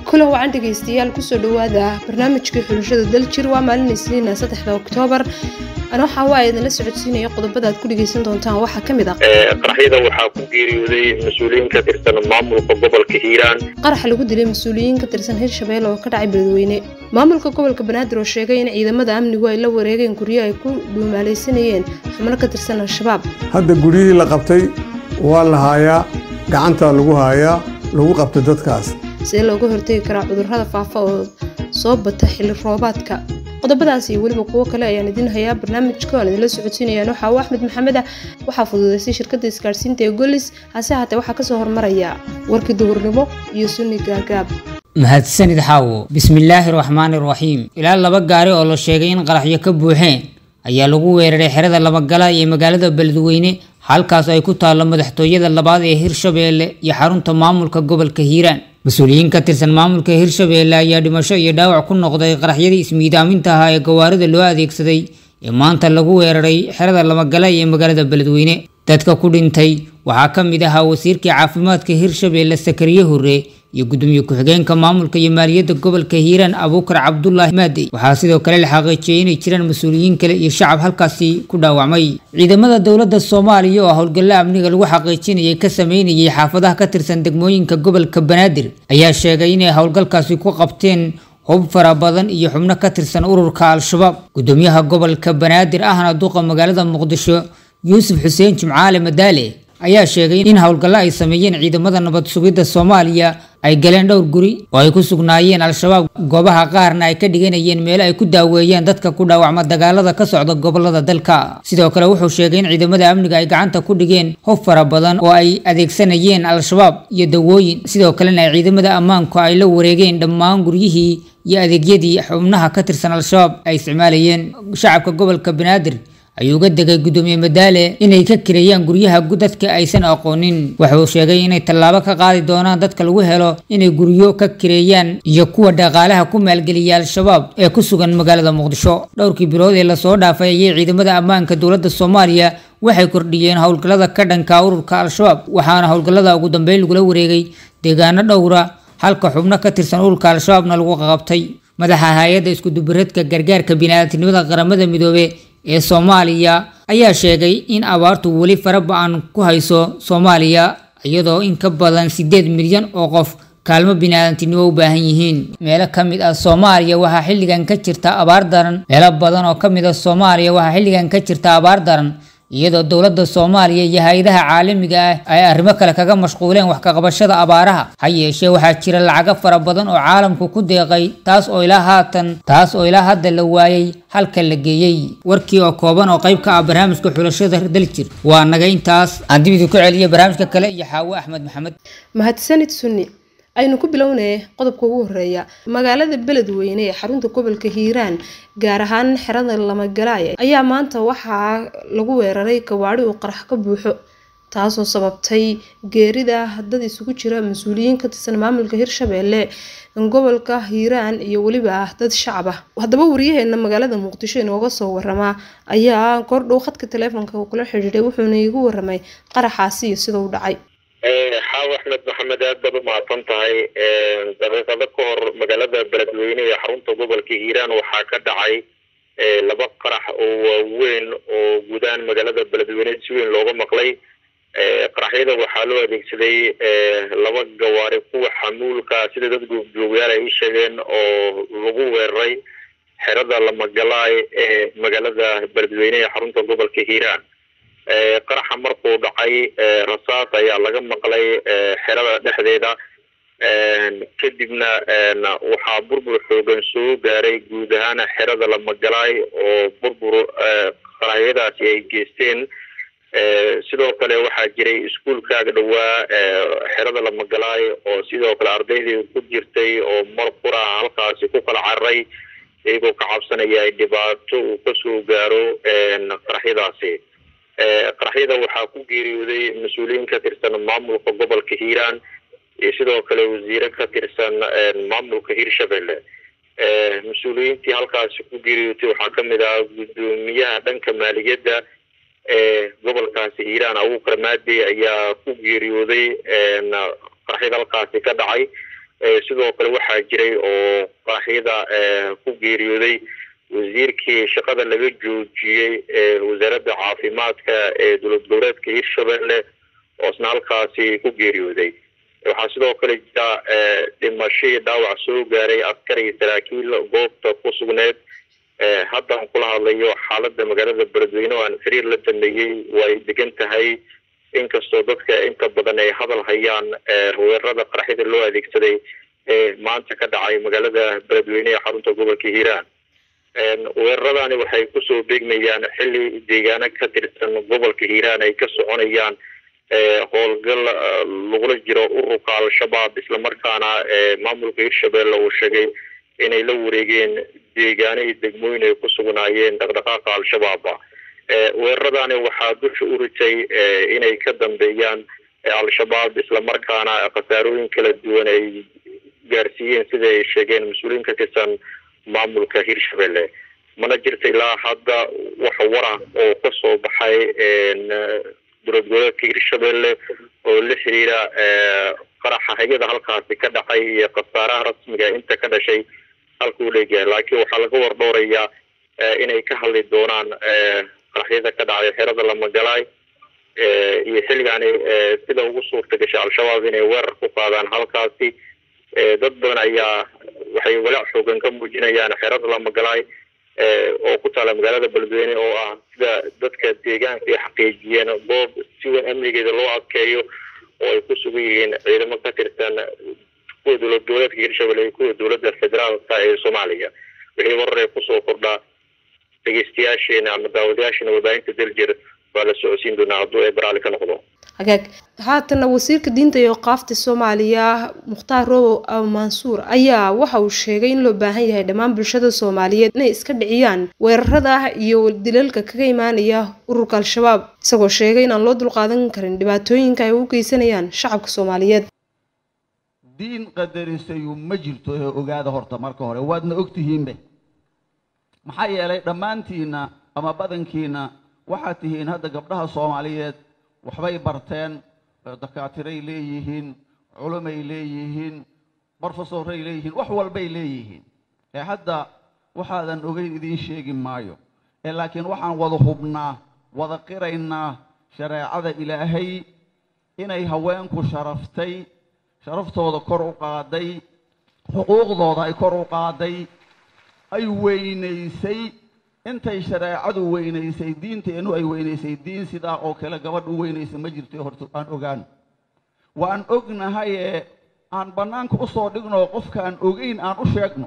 kulan wacan dhegaystayaal kusoo dhawaada barnaamijkii xulashada daljir waa maalin isniina saddexda oktoobar ana waxaa waa idinla socodsiinaya qodobada aad ku dhegaysan doontaan waxaa ka mid ah qaraxyada waxaa ku geeriyooday mas-uuliyiin ka tirsan maamulka gobolka hiiraan qaraxa lagu dilay mas-uuliyiin ka tirsan hirshabelle oo ka dhacay beledweyne maamulka gobolka banaadir oo sheegay in ciidamada amnigu ay la wareegeen guryo ay ku dhuumaalaysanayeen xubno ka tirsan al-shabaab hadda guryihii la qabtay waa la haayaa gacantaa lagu haayaa lagu qabtay dadkaas sidee looga hortegi karaa cudurrada faafa oo soo bata xilli roobaadka qodobadaas iyo weliba kuwo kale ayaan idiin hayaa barnaamijka aan idinla socodsiinayaan waxaa uu axmed maxamed ah waxaa fududaysay shirkadda isgaadhsiinta ee golis hase haatee waxaa kasoo hormaraya warkii duhurnimo iyo sunni gaagaab mahadsanid xaawo bismillaahi raxmaani raxiim ilaa laba gaari oo la sheegay in qaraxyo ka buuxeen ayaa lagu weeraray xerada labagala ee magaalada beledweyne halkaas ay ku taallo madaxtooyada labaad ee hirshabeelle iyo xarunta maamulka gobolka hiiraan mas-uuliyiin ka tirsan maamulka hirshabeelle ayaa dhimasho iyo dhaawac ku noqday qaraxyadii ismiidaaminta ahaa ee gawaarida loo adeegsaday ee maanta lagu weeraray xerada labagala ee magaalada beledweyne dadka ku dhintay waxaa ka mid ahaa wasiirkii caafimaadka hirshabeelle sakariye hore iyo gudoomiye ku-xigeenka maamulka iyo maaliyadda gobolka hiiraan abuukar cabdulaahi maadey waxaa sidoo kale la xaqiijiyey inay jiraan mas-uuliyiin kale iyo shacab halkaasi ku dhaawacmay ciidamada dowladda soomaaliya oo howlgalla amniga lagu xaqiijinayay ka sameynayay xaafadaha ka tirsan degmooyinka gobolka banaadir ayaa sheegay inay howlgalkaasi ku qabteen hub fara badan iyo xubno ka tirsan ururka al-shabaab gudoomiyaha gobolka banaadir ahna duqa magaalada muqdisho yuusuf xuseen jimcaale madaale ayaa sheegay in howlgallo ay sameeyeen ciidamada nabad sugidda soomaaliya ay galeen dhowr guri oo ay ku sugnaayeen al-shabaab goobaha qaarna ay ka dhiganayeen meelo ay ku daaweeyeen dadka ku dhaawacma dagaalada ka socda gobolada dalka sidoo kale wuxuu sheegay in ciidamada amniga ay gacanta ku dhigeen hub fara badan oo ay adeegsanayeen al-shabaab iyo dawooyin sidoo kalena ay ciidamada ammaanku ay la wareegeen dhammaan guryihii iyo adeegyadii xubnaha ka tirsan al-shabaab ay isticmaalayeen shacabka gobolka banaadir ayuu uga degay gudoomiye madaale inay ka kireeyaan guryaha dadka aysan aqoonin wuxuu sheegay inay tallaabo ka qaadi doonaan dadka lagu helo inay guryo ka kireeyaan iyo kuwa dhaqaalaha ku maalgeliya al-shabaab ee ku sugan magaalada muqdisho dhowrkii bilood ee lasoo dhaafay ayay ciidamada ammaanka dowladda soomaaliya waxay kordhiyeen howlgallada ka dhanka ururka al-shabaab waxaana howlgallada ugu dambeyn lagula wareegay deegaano dhowra halka xubno ka tirsan ururka al-shabaabna lagu qabtay madaxa hay-adda iskudubareedka gargaarka bini'aadamnimada qaramada midoobe ee soomaaliya ayaa sheegay in abaartu weli fara ba-an ku hayso soomaaliya iyadoo in ka badan siddeed milyan oo qof kaalmo biniaadantinimo u baahan yihiin meelo ka mid ah soomaaliya waxaa xilligan ka jirta abaar daran meelo badan oo ka mid ah soomaaliya waxaa xilligan ka jirta abaar daran iyadoo dowladda soomaaliya iyo hay-adaha caalamiga ah ay arrimo kale kaga mashquuleen wax ka qabashada abaaraha ha yeeshee waxaa jira lacago fara badan oo caalamku ku deeqay taas oo ilaa haatan taas oo ilaa hadda la waayey halka la geeyey warkii oo kooban oo qayb ka ah barnaamijka xulashada daljir waa naga intaas aan dib idinku celiya barnaamijka kale iyo xaawo axmed maxamed mahadsanid sunni aynu ku bilownay qodobka ugu horeeya magaalada beledweyne ee xarunta gobolka hiiraan gaar ahaan xerada lamagalaay ayaa maanta waxaa lagu weeraray gawaadhi uu qarax ka buuxo taasoo sababtay geerida dad isugu jira mas-uuliyiin ka tirsan maamulka hirshabeelle gobolka hiiraan iyo weliba dad shacab ah haddaba wariyaheena magaalada muqdisho inooga soo waramaa ayaa kordhow khadka taleefonka kula xidhiidhay wuxuuna iigu waramay qaraxaasi iyo sida u dhacay xaawo axmed maxamed aad baad u mahadsan tahay daqiiqado ka hor magaalada beledweyne ee xarunta gobolka hiiraan waxaa ka dhacay laba qarax oo waaweyn oo gudahaan magaalada beledweyne si weyn looga maqlay qaraxyada waxaa loo adeegsaday laba gawaari kuwa xamuulka sida dad goobjoogayaal ay u sheegeen oo lagu weeraray xerada lamagalaay ee magaalada beledweyne ee xarunta gobolka hiiraan qaraxa markuu dhacay rasaas ayaa laga maqlay xerada dhexdeeda kadibna waxaa burbur xoogan soo gaaray guud ahaan xerada lamagalaay oo burbur qaraxyadaasi ay geysteen sidoo kale waxaa jiray iskuolkaaga dhowaa xerada lamagalaay oo sidoo kale ardaydii ku jirtay oo mar qura halkaasi ku kala cararay iyagoo ka cabsanaya ay dhibaato uu kasoo gaaro qaraxyadaasi qaraxyada waxaa ku geeriyooday mas-uuliyiin ka tirsan maamulka gobolka hiiraan iyo sidoo kale wasiire ka tirsan maamulka hiirshabelle mas-uuliyiintii halkaasi ku geeriyootay waxaa kamid ah guddoomiyaha dhanka maaliyadda ee gobolkaasi hiiraan abuukar maadey ayaa ku geeriyooday qaraxyada halkaasi ka dhacay sidoo kale waxaa jiray oo qaraxyada ku geeriyooday wasiirkii shaqada laga joojiyey wasaaradda caafimaadka ee dowlad goboleedka hirshabelle oo isna halkaasi ku geeriyooday waxaa sidoo kale jira dhimasho iyo dhaawac soo gaaray askar iyo saraakiil goobta ku sugneed haddaan kula hadlayo xaaladda magaalada beledweyne oo aan xiriir la dameeyey waa ay degan tahay inkastoo dadka inta badan ay hadal hayaan weerarada qaraxyada loo adeegsaday ee maanta ka dhacay magaalada beledweyne ee xarunta gobolka hiiraan weeraradani waxay kusoo beegmayaan xilli deegaano ka tirsan gobolka hiiraan ay ka soconayaan howlgal lagula jiro ururka al-shabaab islamarkaana maamulka hirshabelle uu sheegay inay la wareegeen deegaano iyo degmooyin ay ku sugnaayeen dhaqdhaqaaqa al-shabaaba weeraradani waxaa dusha u ritay inay ka dambeeyaan al-shabaab islamarkaana khasaarooyin kala duwan ay gaarsiiyeen sida ay sheegeen mas-uuliyiin ka tirsan maamulka hirshabelle mana jirta ilaa hadda wax wara oo kasoo baxay dowlad goboleedka hirshabelle oo la xiriira qaraxa hayada halkaasi ka dhacay iyo khasaaraha rasmiga inta ka dhashay halka u leegyahay laakiin waxaa laga wardhowrayaa inay ka hadli doonaan qaraxyada ka dhacay xerada lamagalaay iyo xilligaani sida ugu suurta gashay al-shabaab inay weerar ku qaadaan halkaasi dad badan ayaa waxay walaac xoogan ka muujinayaan xerada lamagalaay oo ku taala magaalada beledweyne oo ah sida dadka deegaanka ay xaqiijiyeen goob si weyn amnigeeda loo adkeeyo oo ay ku sugan yihiin ciidamo ka tirsan kuwa dowlad goboleedka hirshabelle iyo kuwa dowladda federaalka ee soomaaliya wixii warar ee kusoo kordhaa dhegeystayaasheena ama daawadayaasheena warbaahinta daljir waa la socodsiin doonaa hadduu ee baraali ka noqdo hagaag haatana wasiirka diinta iyo qaafta soomaaliya mukhtaar robow aw mansuur ayaa waxa uu sheegay in loo baahan yahay dhammaan bulshada soomaaliyeed inay iska dhiciyaan weerarada iyo dilalka kaga imaanaya ururka al-shabaab isagoo sheegay inaan loo dulqaadan karin dhibaatooyinka ay u geysanayaan shacabka soomaaliyeed diin qadarisayu ma jirto ee ogaada horta marka hore waadna ogtihiinbe maxaa yeelay dhammaantiinna ama badankiinna waxaad tihiin hadda gabdhaha soomaaliyeed waxbay barteen dakaatiray leeyihiin culumay leeyihiin brofesoray leeyihiin wax walbay leeyihiin ee hadda waxaadan ogeyn idiin sheegi maayo ee laakiin waxaan wada hubnaa wada qiraynaa shareecada ilaahay inay haweenku sharaftay sharaftooda kor u qaaday xuquuqdooda ay kor u qaaday ay weynaysay intay shareecadu weynaysay diinteennu ay weynaysay diin sidaa oo kale gabadh u weynaysa ma jirto horta aan ogaan waan ognahayee aan bannaanka u soo dhigno qofkaan ogeyn aan u sheegno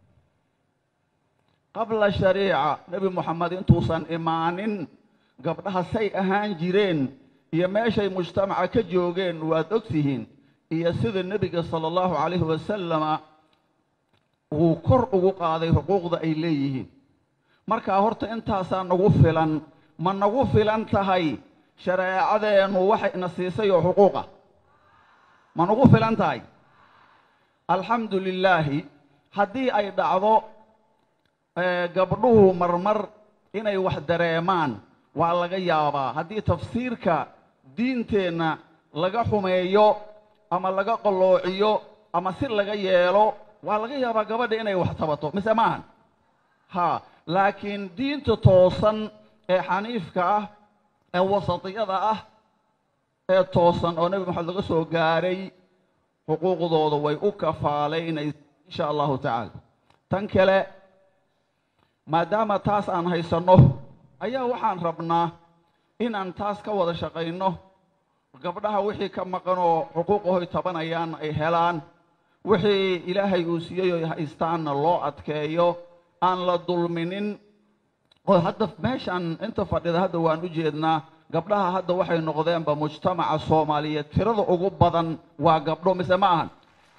qabla shariica nebi moxamed intuusan imaanin gabdhaha say ahaan jireen iyo meeshay mujtamaca ka joogeen waad ogtihiin iyo sida nebiga sala allahu calayhi wasalama uu kor ugu qaaday xuquuqda ay leeyihiin markaa horta intaasaa nagu filan ma nagu filan tahay shareecadeennu waxayna siisay oo xuquuqa ma nagu filan tahay alxamdu lilaahi haddii ay dhacdo gabdhuhu marmar inay wax dareemaan waa laga yaabaa haddii tafsiirka diinteenna laga xumeeyo ama laga qalloociyo ama si laga yeelo waa laga yaabaa gabadha inay wax tabato mise maahan ha laakiin diinta toosan ee xaniifka ah ee wasatiyada ah ee toosan oo nebi maxamed laga soo gaaray xuquuqdooda way u kafaalaynaysa insha allahu tacaala tan kale maadaama taas aan haysanno ayaa waxaan rabnaa inaan taas ka wada shaqayno gabdhaha wixii ka maqan oo xuquuqahoy tabanayaan ay helaan wixii ilaahay uu siiyey oy haystaanna loo adkeeyo aan la dulminin oo hadda meeshaan inta fadhida hadda waan u jeednaa gabdhaha hadda waxay noqdeenba mujtamaca soomaaliyeed tirada ugu badan waa gabdho mise ma ahan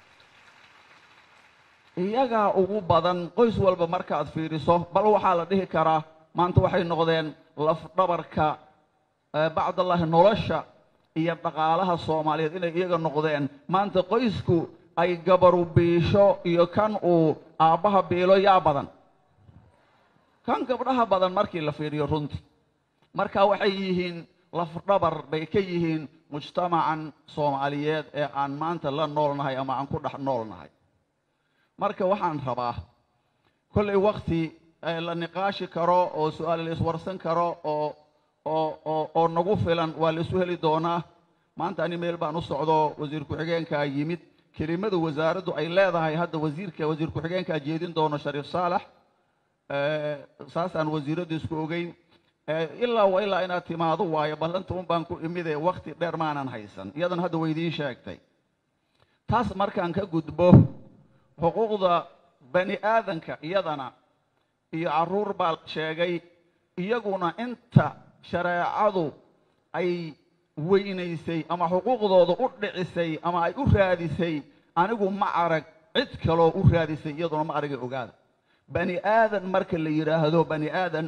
iyagaa ugu badan qoys walba markaad fiiriso bal waxaa la dhihi karaa maanta waxay noqdeen lafdhabarka bacdallahi nolosha iyo dhaqaalaha soomaaliyeed inay iyaga noqdeen maanta qoysku ay gabaru biisho iyo kan uu aabbaha biilo yaa badan kan gabdhaha badan markii la fiiriyo runtii marka waxay yihiin lafdhabar bay ka yihiin mujtamacan soomaaliyeed ee aan maanta la noolnahay ama aan ku dhex noolnahay marka waxaan rabaa kollay wakti la niqaashi karo oo su-aal la iswarsan karo oo oo oo oo nagu filan waa la isu heli doonaa maanta ani meel baan u socdo wasiir ku-xigeenkaa yimid kelimada wasaaraddu ay leedahay hadda wasiirka wasiir ku-xigeenkaa jeedin doono shariif saalax saasaan wasiiraddu isku ogeyn ilaa wa ilaa inaad timaado waayo ballanta un baan ku imide wakti dheer maanan haysan iyadan hadda waydiin sheegtay taas markaan ka gudbo xuquuqda bani aadanka iyadana iyo carruur baa sheegay iyaguna inta shareecadu ay weynaysay ama xuquuqdooda u dhicisay ama ay u raadisay anigu ma arag cid kaloo u raadisay iyaduna ma aragay ogaada bani aadan marka la yidhaahdo bani aadan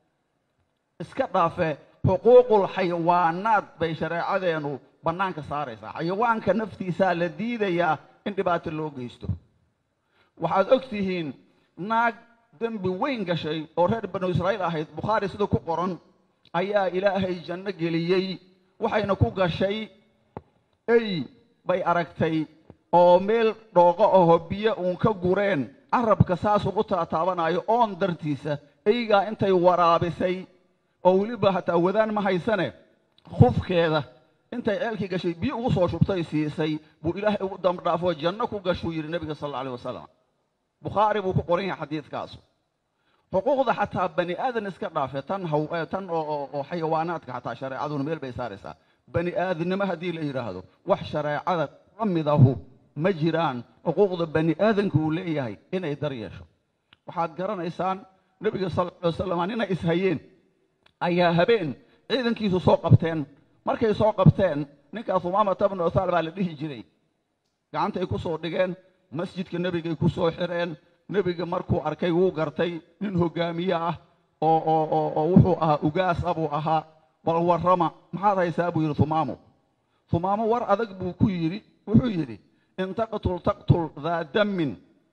iska dhaafe xuquuqul xayawaanaad bay shareecadeenu bannaanka saaraysaa xayawaanka naftiisaa la diidayaa in dhibaato loo geysto waxaad og tihiin naag dembi weyn gashay oo reer banu israa'iil ahayd bukhaari sida ku qoran ayaa ilaahay janno geliyey waxayna ku gashay ey bay aragtay oo meel dhooqo aho biyo uun ka gureen carabka saas ugu taataabanayo oon dartiisa eygaa intay waraabisay oo weliba hataa wadaan ma haysane khufkeeda intay ceelkii gashay biyo ugu soo shubtay siisay buu ilaahay ugu dambdhaafoo janno ku gashuu yidhi nebiga sal alla alay wasalam bukhaari buu ku qoran yahay xadiidkaasu xuquuqda xataa bani aadan iska dhaafe tan haw tan oo xayawaanaadka xataa shareecaduna meel bay saaraysaa bani aadannimo haddii la yidhaahdo wax shareecada ka midahu ma jiraan xuquuqda bani aadanka uu leeyahay inay dar yeesho waxaad garanaysaan nebiga sal alla alay wasalam ninay ishayeen ayaa habeen ciidankiisu soo qabteen markay soo qabteen ninkaas umaamata bnu uthaal baa la dhihi jiray gacantay ku soo dhigeen masjidka nebigay ku soo xireen nebiga markuu arkay wuu gartay nin hogaamiye ah oo oo oo oo wuxuu ahaa ugaasa buu ahaa bal warrama maxaad haysaa buu yidhi humaamo humaamo war adag buu ku yidhi wuxuu yidhi in taqtul taqtul daa dammin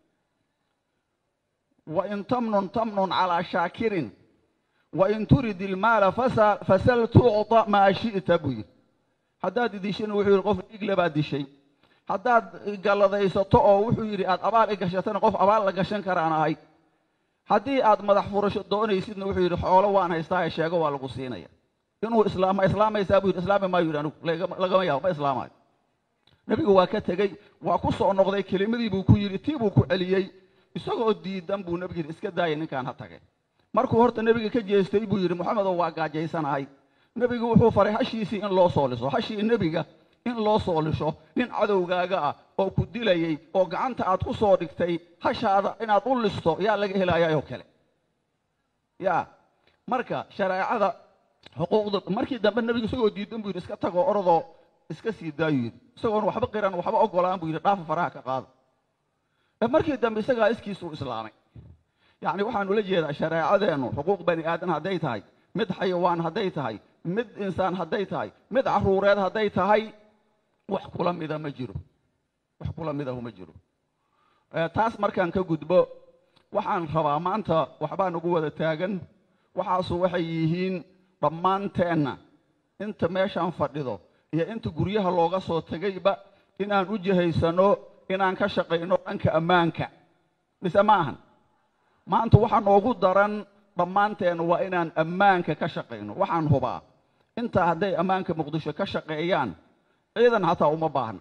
wa in tamnun tamnun calaa shaakirin wain turid ilmaala fasal tucطa maa shi'ta buu yidhi haddaad idishina wuxuu yidhi qof dhiigle baad dishay haddaad galladaysato oo wuxuu yidhi aad abaal i gashatana qof abaal la gashan karaan ahay haddii aad madax furasho doonaysidna wuxuu yidhi xoolo waan haystaahe sheego waa lagu siinaya inuu islaama islaamaysaa buu yidhi islaami maayo yidhi anigu lagama yaabo ma islaamayo nebigu waa ka tegey waa ku soo noqday kelimadii buu ku yidhi tii buu ku celiyey isagoo diidan buu nebigu yidhi iska daaya ninkaan ha tagay markuu horta nebiga ka jeestay buu yidhi moxamedow waa gaajaysanahay nebigu wuxuu faray hashiisii in loo soo liso hashii nebiga in loo soo lisho nin cadowgaaga ah oo ku dilayey oo gacanta aad ku soo dhigtay hashaada inaad u listo yaa laga helayaayoo kale yaa marka shareecada xuquuqda markii dambe nebigu isagoo diidan buu yidhi iska tagoo orodoo iska sii daayu yidhi isagoon waxba qiran waxba ogolaan buu yidhi dhaafa faraha ka qaada markii dambe isagaa iskiisuu islaamay yacni waxaan ula jeedaa shareecadeennu xuquuq bani aadan hadday tahay mid xayawaan hadday tahay mid insaan hadday tahay mid carruureed hadday tahay wax kula mida ma jiro wax kula midahu ma jiro taas markaan ka gudbo waxaan rabaa maanta waxbaa nagu wada taagan waxaasu waxay yihiin dhammaanteenna inta meeshaan fadhido iyo inta guryaha looga soo tegayba inaan u jihaysano inaan ka shaqayno dhanka ammaanka mise ma ahan maanta waxaa noogu daran dhammaanteena waa inaan ammaanka ka shaqayno waxaan hubaa intaa hadday ammaanka muqdisho ka shaqeeyaan ciidan hataa uma baahna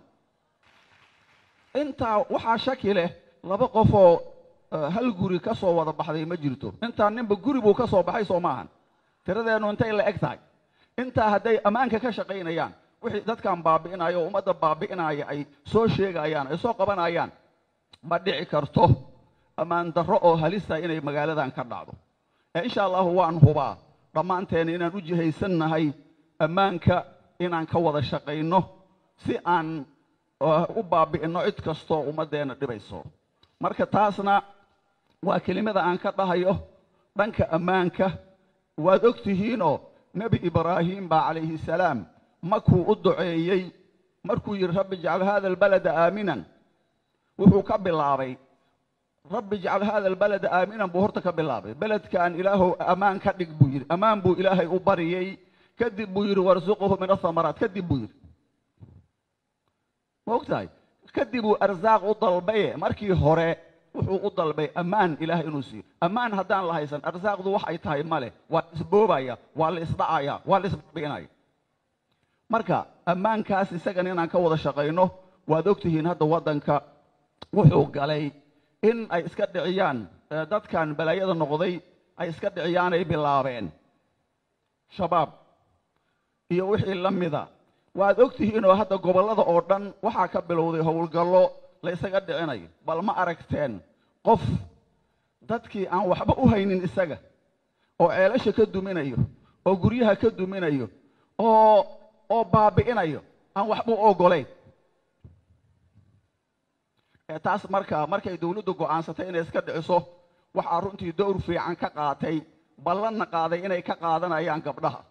intaa waxaa shaki leh laba qofoo hal guri ka soo wada baxday ma jirto intaa ninba guri buu ka soo baxay soo maahan tiradeennu intay la eg tahay intaa hadday ammaanka ka shaqaynayaan wixii dadkan baabi'inaya oo ummadda baabi'inaya ay soo sheegayaan ay soo qabanayaan ma dhici karto ammaan darro oo halista inay magaaladan ka dhacdo ee insha allahu waan hubaa dhammaanteena inaan u jihaysannahay ammaanka inaan ka wada shaqayno si aan u baabi'inno cid kastoo ummaddeenna dhibayso marka taasna waa kelimada aan ka dhahayo dhanka ammaanka waad og tihiinoo nebi ibraahim baa calayhi salaam markuu u duceeyey markuu yidhi rabbi ijcal hada albalada aaminan wuxuu ka bilaabay rabbi ijcal hada albalada aaminan buu horta ka bilaabay beledkan ilaahow ammaan ka dhig buu yidhi ammaan buu ilaahay u bariyey kadib buu yidhi warsuquhu min athamaraat kadib buu yidhi maogtahay kadib uu arsaaq u dalbaye markii hore wuxuu u dalbay ammaan ilaah inuu siiyo ammaan haddaan la haysan arsaaqdu wax ay tahay male waa la isboobaya waa la isdhacaya waa la isbinaya marka ammaankaas isagan inaan ka wada shaqayno waad ogtihiin hadda waddanka wuxuu galay in ay iska dhiciyaan dadkan balaayada noqday ay iska dhiciyaan ay bilaabeen shabaab iyo wixii la mida waad ogtihiinoo hadda gobollada oo dhan waxaa ka bilowday howlgallo la ysaga dhicinayo bal ma aragteen qof dadkii aan waxba u haynin isaga oo ceelasha ka duminayo oo guryaha ka duminayo oo oo baabi'inayo aan waxba u ogolayn taas marka markay dawladdu go'aansatay inay iska dhiciso waxaa runtii dowr fiican ka qaatay ballanna qaaday inay ka qaadanayaan gabdhaha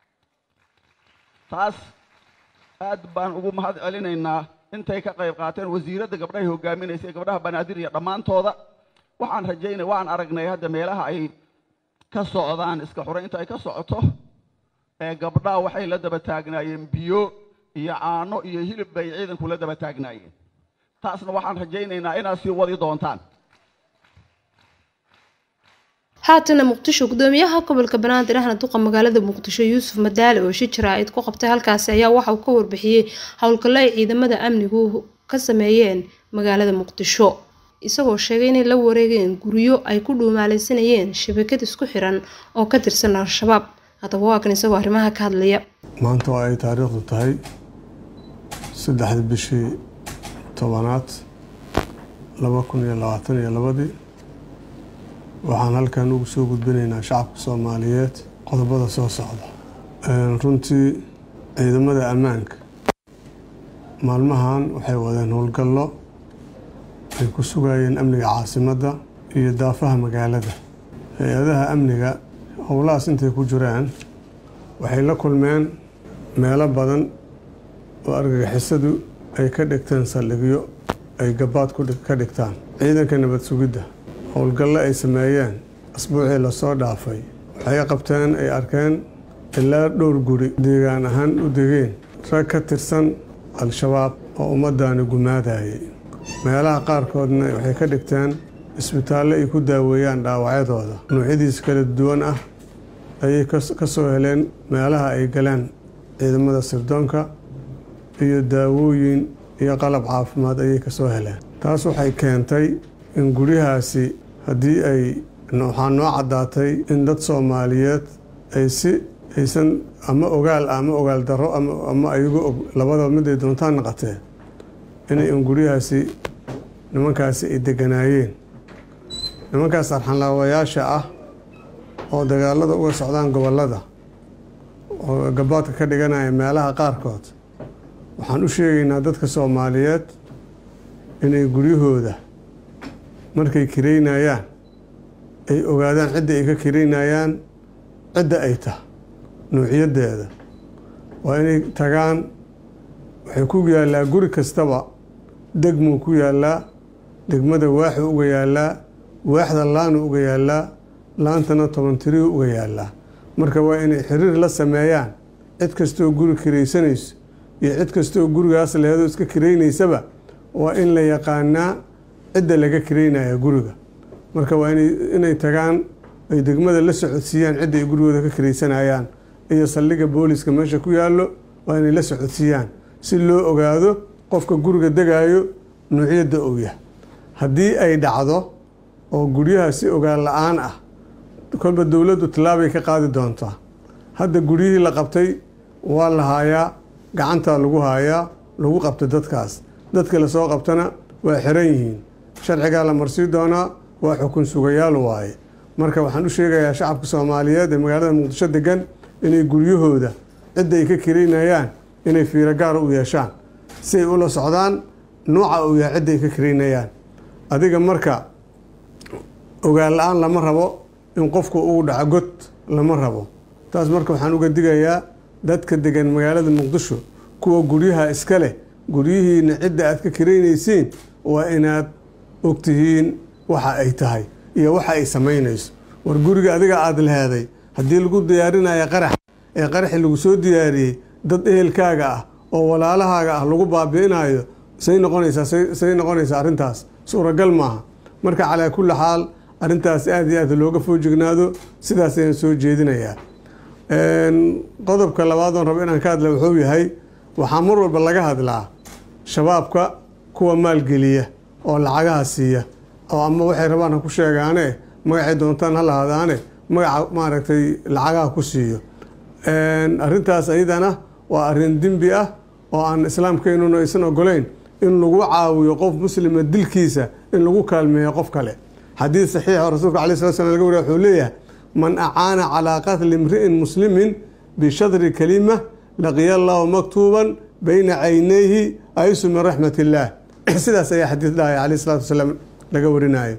taas aad baan ugu mahad celinaynaa intay ka qayb qaateen wasiiradda gabdhahay hogaaminaysay gabdhaha banaadir iyo dhammaantooda waxaan rajaynay waan aragnay hadda meelaha ay ka socdaan iska xuraynta ay ka socoto ee gabdhaha waxay la daba taagnaayeen biyo iyo caano iyo hilib bay ciidanku la daba taagnaayeen taasna waxaan rajaynaynaa inaad sii wadi doontaan haatana muqdisho gudoomiyaha gobolka banaadir ahna duqa magaalada muqdisho yuusuf madaale oo shir jaraa'id ku qabtay halkaasi ayaa waxa uu ka warbixiyey howlgallo ay ciidamada amnigu ka sameeyeen magaalada muqdisho isagoo sheegay inay la wareegeen guryo ay ku dhuumaalaysanayeen shabakad isku xiran oo ka tirsan al-shabaab haddaba waa kan isagoo arrimaha ka hadlaya maanta oo ay taariikhdu tahay saddexda bishii tobanaad laba kun iyo labaatan iyo labadii waxaan halkan ugu soo gudbinaynaa shacabka soomaaliyeed qodobada soo socda runtii ciidamada ammaanka maalmahan waxay wadeen howlgallo ay ku sugayeen amniga caasimadda iyo daafaha magaalada hay-adaha amniga howlahaas intay ku jiraan waxay la kulmeen meelo badan oo argagixisadu ay ka dhigteen saldhigyo ay gabaad ka dhigtaan ciidanka nabad sugidda howlgallo ay sameeyeen asbuucii lasoo dhaafay waxay qabteen ay arkeen ilaa dhowr guri deegaan ahaan u degeen rag ka tirsan al-shabaab oo ummaddaani gumaadayay meelaha qaarkoodna waxay ka dhigteen isbitaallo ay ku daaweeyaan dhaawacyadooda noocyadiis kala duwan ah ayay ka soo heleen meelaha ay galeen ciidamada sirdoonka iyo daawooyin iyo qalab caafimaad ayay ka soo heleen taas waxay keentay in guryahaasi haddii ay waxaa noo caddaatay in dad soomaaliyeed ay si aysan ama ogaal ama ogaal darro ama ayagu og labadaba mid ay doontaan naqatee inay in guryahaasi nimankaasi ay deganaayeen nimankaas arxanlaawayaasha ah oo dagaalada uga socdaan gobollada oo gabaadka ka dhiganaya meelaha qaarkood waxaan u sheegaynaa dadka soomaaliyeed inay guryahooda markay kiraynayaan ay ogaadaan cidda ay ka kiraynayaan cidda ay tahay nuuciyaddeeda waa inay tagaan waxay ku yaallaa guri kastaba degmuu ku yaallaa degmada waaxu uga yaallaa waaxda laanu uga yaallaa laantana toban tirihu uga yaallaa marka waa inay xiriir la sameeyaan cid kastoo guri kiraysanayso iyo cid kastoo gurigaas leheedoo iska kiraynaysaba waa in la yaqaanaa cidda laga kiraynaya guriga marka waa inay tagaan ay degmada la socodsiiyaan cidda ay gurigooda ka kiraysanayaan iyo saldhigga booliska meesha ku yaallo waa inay la socodsiiyaan si loo ogaado qofka guriga degaayo nuuciyadda uu yahay haddii ay dhacdo oo guryaha si ogaan la-aan ah kolba dowladdu tallaabay ka qaadi doontaa hadda guryihii la qabtay waa la haayaa gacantaa lagu haayaa lagu qabta dadkaas dadka lasoo qabtana waa xiran yihiin sharcigaa la marsii doonaa waa xukun sugayaal waaye marka waxaan u sheegayaa shacabka soomaaliyeed ee magaalada muqdisho degan inay guryahooda cidda ay ka kiraynayaan inay fiiro gaara u yeeshaan si ay ula socdaan nuuca uu yahay cidda ay ka kiraynayaan adiga marka ogaan la-aan lama rabo in qofku uu dhaco god lama rabo taas marka waxaan uga digayaa dadka degan magaalada muqdisho kuwa guryaha iska leh guryihiina cidda aad ka kiraynaysiin waa inaad ogtihiin waxa ay tahay iyo waxa ay samaynayso war guriga adiga aada leheeday haddii lagu diyaarinayo qarax ee qaraxii lagu soo diyaariyey dad ehelkaaga ah oo walaalahaaga ah lagu baabi'inayo say noqonaysaa say noqonaysaa arrintaas suuragal maaha marka calaa kulli xaal arrintaas aada iyo aad looga foojignaado sidaas ayaan soo jeedinayaa qodobka labaad oon rabo inaan ka hadla wuxuu yahay waxaa mar walba laga hadlaa shabaabka kuwa maalgeliya oo lacagaha siiya oo ama waxay rabaan ha ku sheegaane magacay doontaan ha lahadaane magaca maaragtay lacagaha ku siiyo arrintaas ayadana waa arrin dembi ah oo aan islaamkeynuna aysan ogoleyn in lagu caawiyo qof muslima dilkiisa in lagu kaalmeeyo qof kale xadiid saxiixa rasuulka alay slat slam laga wariya wuxuu leeyahay man acaana calaa qatli imri'in muslimin bishadri kalima laqiya allahu maktuuban bayna caynayhi aysu min raxmat illaah sidaas ayaa xadiid dhahaya caleyh salatu wasalaam laga warinayo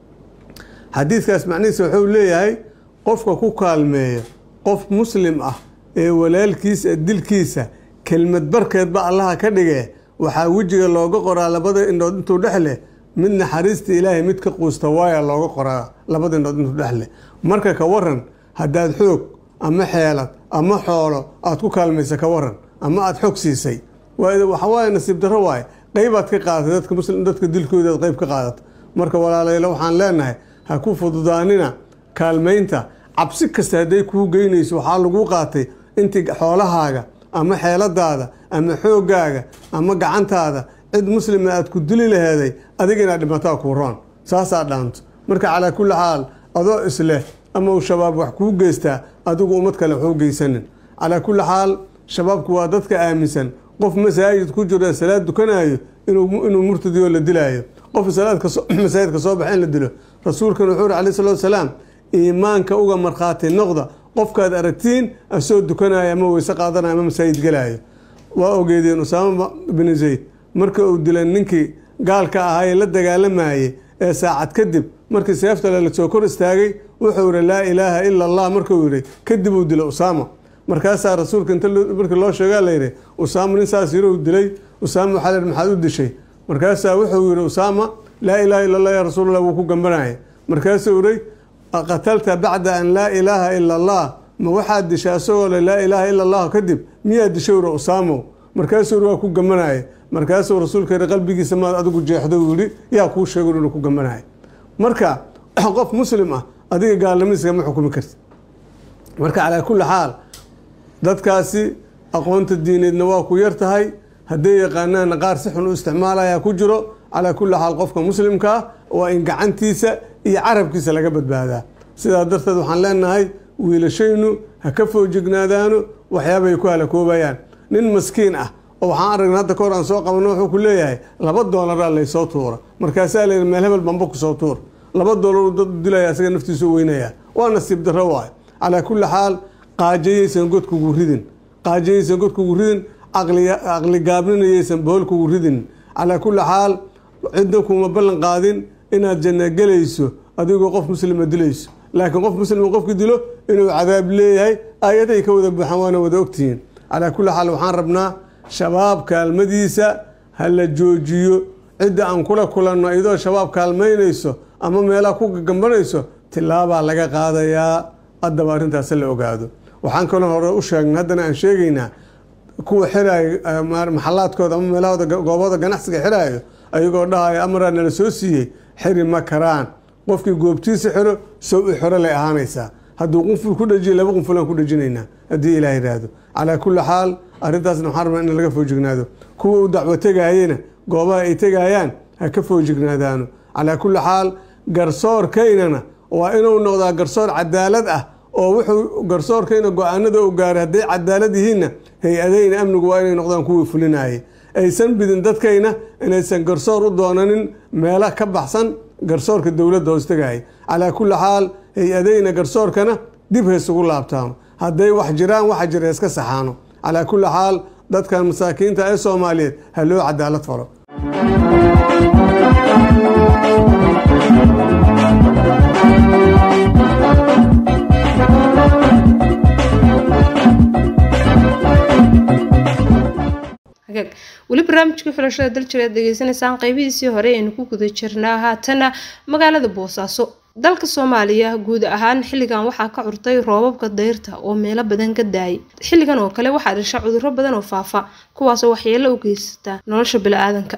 xadiidkaas macnihiisa wuxuu leeyahay qofka ku kaalmeeya qof muslim ah ee walaalkiisa dilkiisa kelmad barkeedba allaha ka dhigee waxaa wejiga looga qoraa labada indhood intuu dhex leh mid naxariista ilaahay mid ka quusta waaya looga qoraa labada indhood intuu dhex leh marka ka waran haddaad xoog ama xeelad ama xoolo aad ku kaalmaysa ka waran ama aada xog siisay waxawaaye nasiib darro waaye qeybaad ka qaadatay dadka muslim dadka dilkoodaad qeyb ka qaadato marka walaalayla waxaan leenahay ha ku fududaanina kaalmaynta cabsi kasta hadday kuu geynayso waxaa lagu qaatay intii xoolahaaga ama xeeladaada ama xoogaaga ama gacantaada cid muslima aad ku dili laheeday adiga inaad dhimataa kuu roon saasaa dhaanto marka calaa kulli xaal adoo isleh ama uu shabaab wax kuu geystaa adigu ummad kale waxu geysanin calaa kulli xaal shabaabku waa dadka aaminsan qof masaajid ku jiro salaad dukanayo inuu murtadiyo la dilaayo qof masaajidka soo baxa in la dilo rasuulkan wuxuu uri alayh salatu wasalaam iimaanka uga markhaati noqda qofkaad aragtiin asoo dukanaya ama weyse qaadanaya ama masaajid gelaayo waa ogeedeen usaama binu zayd marka uu dilay ninkii gaalka ahaa ee la dagaalamayey ee saacad kadib markii seeftale lasoo kor istaagay wuxuu yihi laa ilaaha ila allah markuu yihi kadib uu dilay usaama markaasaa rasuulka inta markii loo sheegaa layidhi usaama nin saas yirou dilay usaama waxaa layihi maxaad u dishay markaasaa wuxuu yihi usaama laa ilaaha illa allah ya rasuulallah wuu ku gambanaya markaasuu yihi qatalta bacda an laa ilaaha ila allah ma waxaad dishay asagoo le laa ilaaha ila allah kadib miyaad dishay uri usaamo markaasuu yiri waa ku gamanaya markaasuu rasuulka yihi qalbigiisa maad adigu jeexdo uu yihi yaa kuu sheego inuu ku gamanaya marka qof muslim ah adiga gaalnimadiisa kama xukumi karti marka calaa kulli xaal dadkaasi aqoonta diineedna waa ku yar tahay hadday yaqaanaana qaar si xun u isticmaalaya ku jiro calaa kulli xaal qofka muslimka ah waa in gacantiisa iyo carabkiisa laga badbaadaa sidaa darteed waxaan leenahay wiilashaynu ha ka foojignaadaano waxyaabay ku halakoobayaan nin maskiin ah oo waxaan aragna hadda kahor aan soo qabano wuxuu ku leeyahay laba doolaraa laysoo tuura markaasaa layidhi meel hebel bamba kusoo tuur laba doolar dad dilaya asaga naftiisu weynaya waa nasiib darro waayo calaa kulli xaal qaajayaysan godkugu ridin qaajayaysan godkugu ridin caqli gaabninayaysan boholkugu ridin calaa kulli xaal cidna kuma ballan qaadin inaad janna gelayso adigoo qof muslima dilayso laakiin qof muslima qofki dilo inuu cadaab leeyahay aayaday ka wada buuxaan waana wada ogtihiin calaa kulli xaal waxaan rabnaa shabaab kaalmadiisa ha la joojiyo cidda aan kula kulanno iyadoo shabaab kaalmaynayso ama meelaha ku gagambanayso tilaabaa laga qaadayaa haddaba arrintaas la ogaado waxaan kaloo hore u sheegnay haddana aan sheegaynaa kuwa xiraayo maxalaadkooda ama meelahooda goobooda ganacsiga xiraayo ayagoo dhahaya amaraa nala soo siiyey xiri ma karaan qofkii goobtiisa xiro sow i xoro lay ahaanaysaa hadduu qunful ku dhajiyo laba qunfulaan ku dhajinaynaa haddii ilaah yidhaahdo calaa kulli xaal arrintaasna waxaan rabnaa in laga foojignaado kuwa u dacwo tegaayena goobaha ay tegayaan ha ka foojignaadaano calaa kulli xaal garsoorkaynana waa inuu noqdaa garsoor cadaalad ah oo wuxuu garsoorkayna go-aanada u gaaray hadday cadaalad yihiinna hay-adayna amnigu waa inay noqdaan kuwii fulinayay aysan bidin dadkayna inaysan garsoor u doonanin meelo ka baxsan garsoorka dowladda hoostagaya calaa kulli xaal hay-adayna garsoorkana dib haysugu laabtaano hadday wax jiraan waxa jira iska saxaano calaa kulli xaal dadkan masaakiinta ee soomaaliyeed ha loo cadaalad falo weli barnaamijkii xulashada daljireed degeysanaysaan qeybihiisii hore aynu ku guda jirnaa haatana magaalada boosaaso dalka soomaaliya guud ahaan xilligan waxaa ka curtay roobabka dayrta oo meelo badan ka daayay xilligan oo kale waxaa dhasha cudurro badan oo faafa kuwaasoo waxyeelo u geysata nolosha bili-aadanka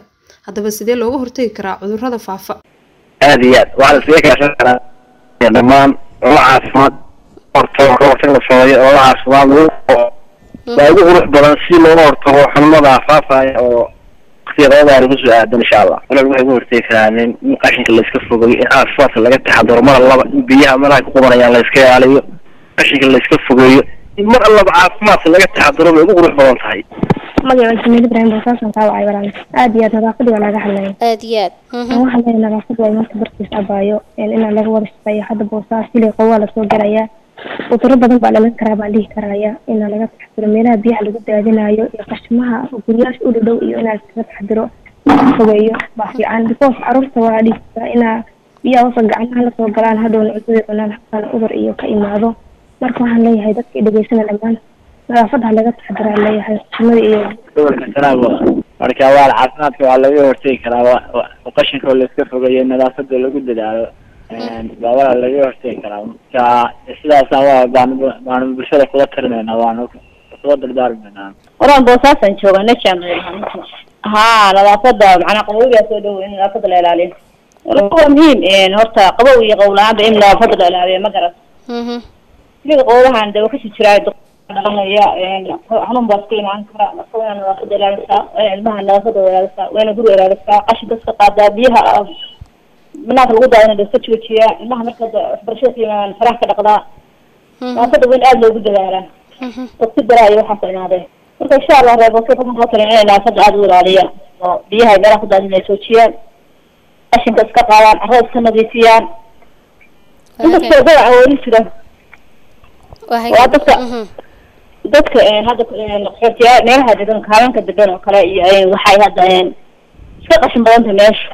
haddaba sidee looga hortegi karaa cudurrada faafa aad iyo aad waxaa la iskaga kaashan karaa dhammaan olala caafimaad hortago ka hortag la sameeyo olala caafimaad lagu waa ugu qurux badan si looga hortago xanuunada faafaya oo waqtiyadoodaani kusoo aadan insha allah walal waxay uga hortegi karaan in in qashinka la iska fogeeyo in caafimaadka laga taxadaro mar allaba in biyaha meelaha ku qubanayaan la iska ilaaliyo qashinka la iska fogeeyo in mar allaba caafimaadka laga taxadaro bay ugu qurux badan tahay magaca jamiil ibrahim boosaasan kaa wacay walaal aad iyo aad nadaafadii waa laga hadlaya aad iyo aad waxaan leeyahay nadaafad waa marka barkiis abaayo inaan laga wada shaqeeyo hadda boosaas silay qowaa lasoo galayaa cudurro badan baa dhalan karaa baan dhihi karaya inaan laga taxadiro meelaha biyaha lagu daadinayo iyo qashmaha guryaasha u dhadhow iyo inaan iskaga taxadiro fogeeyo baa fiican because caruurta waa dhihi karaa inaa biyaha hoosa gacmaha lasoo galaan hadhowna cuntadii cunaan habkaan cudur iyo ka imaado marka waxaan leeyahay dadka dhegeysana dhammaan nadaafadda ha laga taxadiraa leeyahay sunnada iyo gobolka sanaabo marka waa caafimaadka waa laga hortegi karaa wa- wa- qashinka oo la iska fogeeyo nadaafada lagu dadaalo baa waa laga hortegi karaa marka sidaasna waa baan baanu bulshada kula talinayna waanu kula dardaarmaynaa horaan boosaasan jooga najam haa nadaafada macnaa qabowigaa soo dhow in nadaafada la ilaaliyo waa muhiim horta qabow iyo qowla-aanba in nadaafada la ilaaliyo ma garan sida qowlahan de wakasi jiraa dhalanaya xanuun baa iska imaan kara marka waa inaad nadaafada ilaalisaa waa inaad ilmaha nadaafada ilaalisaa waa inaad guriga ilaalisaa qashinka iska qaadaa biyaha banaanka lagu daadina de iska joojiyaa ilmaha marka waxbarashada ka imaan faraha ka dhaqdaa nadaafada waa in aada loogu dadaalaa waqti daraa iyo waxaas imaadeen marka insha allah reer boosoo kuma kala talin inay nadaafada aada u ilaaliyaan oo biyaha ay meelaha ku daadin ay joojiyaan qashinka iska qaadaan carrada iska nadiifiyaan inkastoo dadaca weli jira waa dadka dadka hadda qaxootiyaa meelaha degan kaalanka degan oo kale iyo waxay hadda iska qashin badanta meesha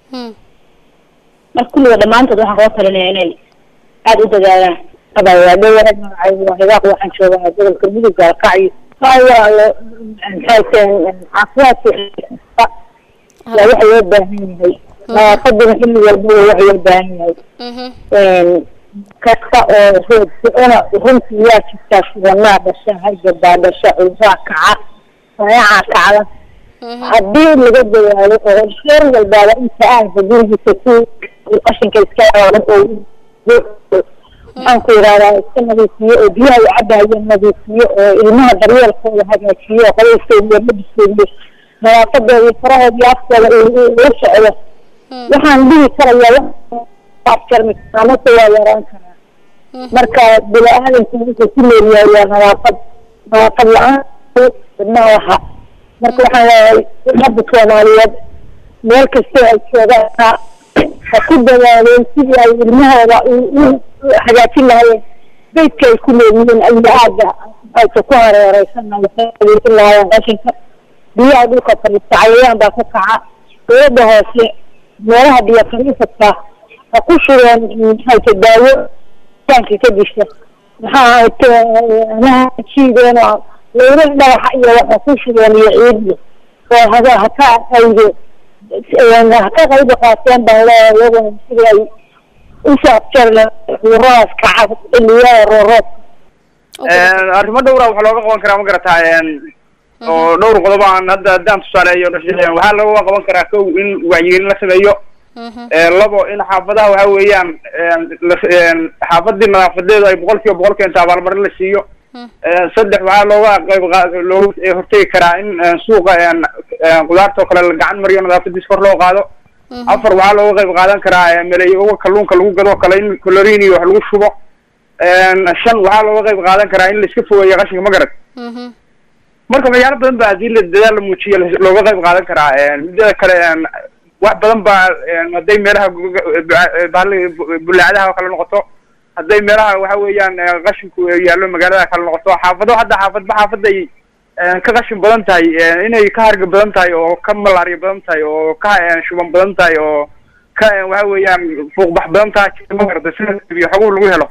marka kulliga dhammaantood waxaan kula talinaya inay aada u dadaalaan abawaadhowaa magacay waa hibaaq waxaan joogaa gobolka mudug gaalkacyo waayo caafimaadka waa waxa loo baahan yahay nadaafaduna xilli walba waa waxa loo baahan yahay kasta oo roog ficina runtii waa jirtaa sidanaa dhasha hargabaa dhasha cudurraa kaca sayacaa kacda haddii laga dadaalo oo sheer walbaaba inta aanka gurigiisa ku qashinka iska yaalan oo maxaan ku yidhahdaa iska nadiifiyo oo biyaha u cabayo nadiifiyo oo ilmaha daryeelkooda hagaajiyo oo qabayskooda iyo labiskooda nadaafadooda iyo farahooda iyo afkooda ula socdo waxaan dhihi karayaa afjarmi karaa mase waa yaraan karaa marka bini aadamku wuxuu ku leeyahay waa nadaafad nadaafad la-aan ma laha marka waxaan leeyahay ummadda soomaaliyeed meel kastoo ay joogaan ha ku dadaaleen sidii ay ilmahooda u hagaajin lahaayeen beydka ay ku leeyihiin ayaa-aada aysa ku hareereysanna waxay hagaajin lahaayeen qashinka biyaha dhulka fadhiista cayayaan baa ku kaca dowladda hoose meelaha biyo fadhiisadka ha ku shureen haysa daawo taanka ka disha maxaa anaha jiideen oo leyla dhagaxa iyo waxa ku shureen iyo ciidi oo hada haka ayde haka qayb qaateen baan leeyahay iyaguna sidii ay usoo afjarle cuduradaas kaca xilliyada roorood arrimo dhowra waxaa looga qaban karaa ma garataa oo dhowr qodob aan hadda haddaan tusaaleeyo waxaa looga qaban karaa kow in wacyigelin la sameeyo labo in xaafadaha waxa weeyaan xaafadii nadaafadeedu ay boqol kiiba boqol keento abaalmarin la siiyo saddex waxaa looga qayb looga hortegi karaa in suuqa qudaarta oo kale la gacan mariyo nadaafadiis kor loo qaado afar waxaa looga qayb qaadan karaa meleyoga kalluunka lagu gado kale in colorin iyo wax lagu shubo shan waxaa looga qayb qaadan karaa in la iska fogeeyo qashinka ma garad marka waxyaalo badan ba hadii la dadaal la muujiyo looga qayb qaadan karaa midada kale wax badan baa hadday meelaha bulaacadaha oo kale noqoto hadday meelaha waxa weeyaan qashinku yaallo magaalada kale noqoto xaafado hadda xaafadba xaafaday ka qashin badan tahay inay ka harga badan tahay oo ka malaariya badan tahay oo ka shuban badan tahay oo ka waxa weeyaan fuuqbax badan tahay magarata sida iyo xoguhu lagu helo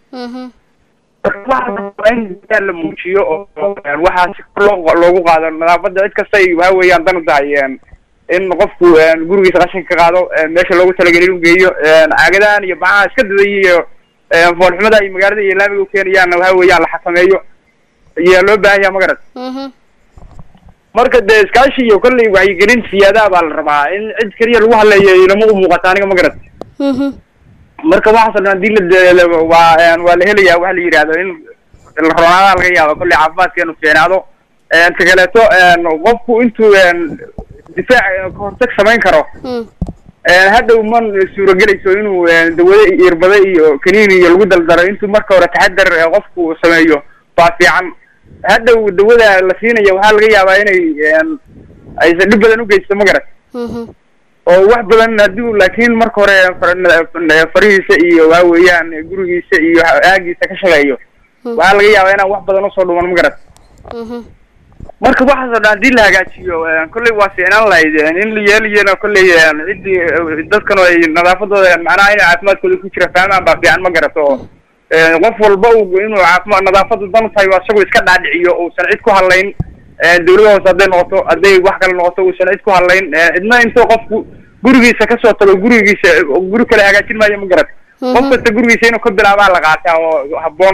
in dadaal la muujiyo oo waxaa si kor loo loogu qaado nadaafada cid kastay waxa weeyaan dan u tahay in qofku gurigiisa qashinka ka qaado meesha loogu talagelay inuu geeyo caagadahan iyo bacaha iska dadaya iyo foolxumada ay magaalada iyo laamiga ukeenayaanna waxa weeyaan la xakameeyo ayaa loo baahan yaha magarad marka dee iskaashi iyo kolley wacyigelin siyaadaha baa la rabaa in cid keliya lagu hadleeyo inama u muuqata aniga ma garat marka waxaasoo dhan hadii la de- waa waa la helayaa waxa la yidhahdo in la ronaada laga yaabo kolley caafimaadkeenu fiicnaado ta kaleeto qofku intuu difaac kahortag samayn karo hadhow ma suuragelayso inuu dawado irbado iyo kaniini iyo lagu daldalo intuu marka hore taxadar qofku sameeyo baa fiican hadhow dawada la siinaya waxaa laga yaabaa inay aysan dhib badan ugeysto ma garat oo wax badan hadii laakiin marka hore far- farihiisa iyo waa weeyaan gurigiisa iyo aagiisa ka shaqeeyo waxaa laga yaabaa inaan wax badan usoo dhuman ma garat marka waxaasoo dhan hadii la hagaajiyo kolley waa fiicnaan lahayd in la yeelayana kolley ciddii dadkan ay nadaafadooda macnaha inay caafimaadkooda ku jira fahmaan baa fiican ma garato oo qof walba uu inuu caafimaad nadaafadu dan tahay waa isagoo iska dhaadhiciyo uusan cid ku hadlayn dawlada hoose hadday noqoto hadday wax kale noqoto uusan cid ku hadlayn cidna intuu qofku gurigiisa kasoo tago gurigiisa guri kale hagaajin maayo ma garat qof kasta gurigiisa inuu ka bilaabaa la qaataa oo habboon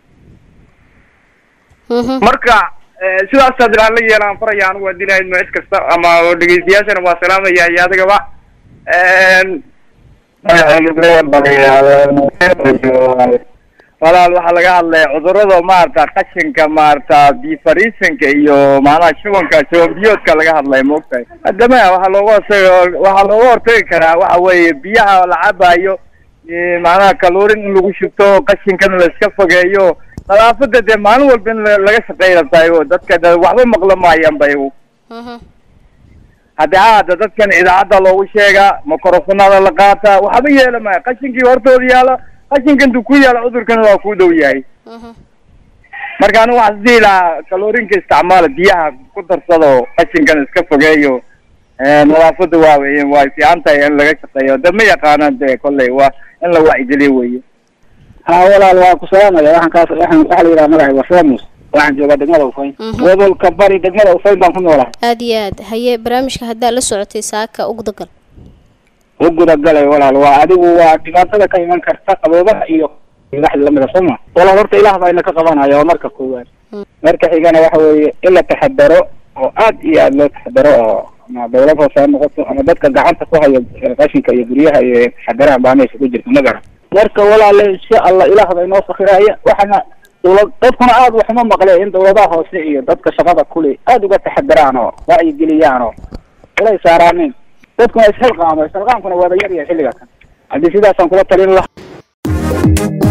marka sidaas hadii aan la yeelaan faraya anigu hadii lahayd ma cid kasta ama dhegeystayaashana waa salaamaya iyo adigaba walaal waxaa laga hadlaya cudurada maarata qashinka maarata bifarisanka iyo macnaha shubanka shuban biyoodka laga hadlaya maogtahay haddama waxaa looga hortagi waxaa looga hortagi karaa waxa weeye biyaha la cabayo macnaha kaluurin in lagu shubto qashinkana la iska fogeeyo nadaafada dee maalin walba in la- laga shaqeyna tahay o dadka de waxba maqla maayaan bay haddi haada dadkan idaacadda loogu sheegaa microfonada la qaata waxba yeela maya qashinkii hortooda yaala qashinka intuu ku yaala cudurkana waa ku dhow yahay marka anigu waxaan isdihi lahaa kaloorinka isticmaala biyaha ku darsado qashinkan iska fogeeyo nadaafada waa wey way fiican tahay in laga shaqeeyo de ma yaqaanaan de kolley waa in la wacyigeliyo weye ha walaal waa ku salaamaya waxaan kaas waxaan waxaa la yidhaha magaca waa samus waxaan joogaa degmada ufayn gobolka bari degmada ufayn baan ku noolahay aada iyo aad haye barnaamijka haddaa la socotay saaka ugdagal u gudagalay walaal waa adigu waa dhibaatada ka iman karta qaboobaha iyo wixii lamida sooma walaal horta ilaah baa ina ka qabanaya waa marka koowaad marka xigana waxa weeye in la taxadaro oo aad iyo aad loo taxadaro oo ama dawlad hoose ha noqoto ama dadka gacanta ku hayo qashinka iyo guryaha iyo taxadaraha baa meesha ku jirta ma garan marka walaale insha allah ilaah baa inoo sakiraya waxana dawlad dadkuna aad waxuma maqle in dawladaha hoose iyo dadka shaqada kule aad uga taxadaraan oo wacyigeliyaan oo ilay saaraanin dadkuna isxilqaamo isxilqaamkuna waaba yar yahay xilliga kan haddii sidaasaan kula talin lahaa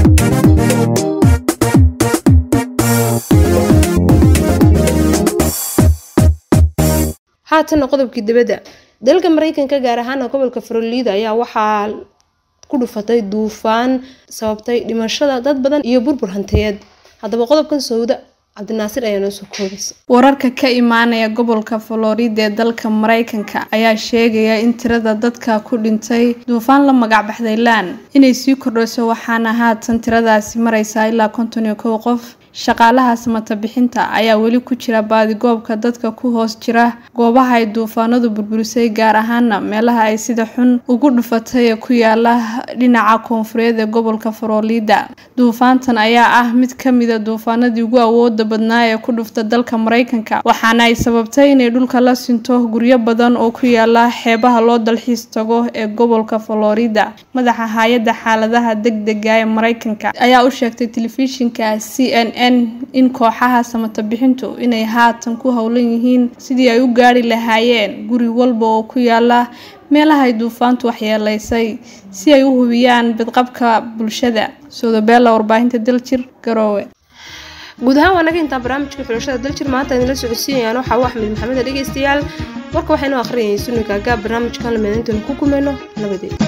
haatanna qodobkii dibadda dalka mareykanka gaar ahaana gobolka faroliida ayaa waxaa ku dhufatay duufaan sababtay dhimashada dad badan iyo burbur hantiyeed haddaba qodobkan sowda cabdinaasir ayaa noo soo koobaysa wararka ka imaanaya gobolka florida ee dalka mareykanka ayaa sheegaya in tirada dadka ku dhintay duufaan la magac baxday lan inay sii kordhayso waxaana haatan tiradaasi mareysaa ilaa konton iyo kow qof shaqaalaha samata bixinta ayaa weli ku jira baadigoobka dadka ku hoos jira goobaha ay duufaanadu burburisay gaar ahaana meelaha ay sida xun ugu dhufatay ee ku yaala dhinaca koonfureed ee gobolka florida duufaantan ayaa ah mid kamida duufaanadii ugu awooda badnaa ee ku dhufta dalka mareykanka waxaana ay sababtay inay dhulka la sinto guryo badan oo ku yaala xeebaha loo dalxiis tago ee gobolka florida madaxa hay-adda xaaladaha degdega ee mareykanka ayaa u sheegtay telefishinka c n n in kooxaha samata bixintu inay haatan ku howlan yihiin sidii ay u gaari lahaayeen guri walba oo ku yaala meelahay duufaantu waxyeeleysay si ay u hubiyaan badqabka bulshada soodabeella warbaahinta daljir garoowe guud ahaan waa naga intaa barnaamijka xulashada daljir maanta idinla socodsiinayaan waxaa u axmed maxamed dhegeystayaal warka waxaynu akhriyayay sunniga gaab barnaamijkan lamid intaynu ku kulmayno nabadeed